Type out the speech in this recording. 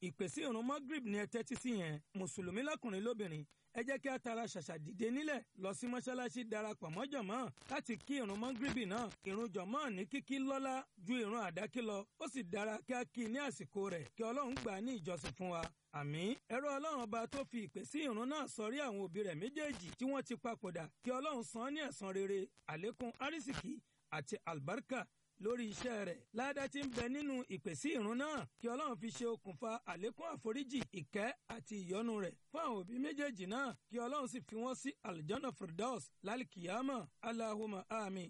ìpèsè ìrun magrib ni ẹ tẹ́tí sí yẹn mùsùlùmí lọ́kùnrin lóbìnrin ẹ jẹ́ kí a tara ṣàṣà dìde nílẹ̀ lọ sí mọ́ṣáláṣí darapọ̀ mọ́ jọ̀mọ́ láti kí ìrun mọ́gírìbì náà ìrun jọ̀mọ́ ní kíkí lọ́lá ju ìrun àdákí lọ ó sì dára kí a kí i ní àsìkò rẹ̀ kí ọlọ́run gbà á ní ìjọsìn fún wa àmín ẹ̀rọ ọlọ́run ọba tó fi ìpè sí ìrun náà sọrí àwọn òbí rẹ̀ méjèèjì tí wọ́n ti papòdà kí ọlọ́run san án ní ẹ̀san rere àlékún árísìkí àti àlùbáríkà lórí iṣẹ́ rẹ̀ ládá tí ń bẹ nínú ìpèsè ìrun náà kí ọlọ́run fi ṣe okùnfà àlékún àforíjì ìkẹ́ àti ìyọ́nú rẹ̀ fún àwọn òbí méjèèjì náà kí ọlọ́run sì fi wọ́n sí aljanna firdaus lálìkìyàmọ̀ aláhùmá àmín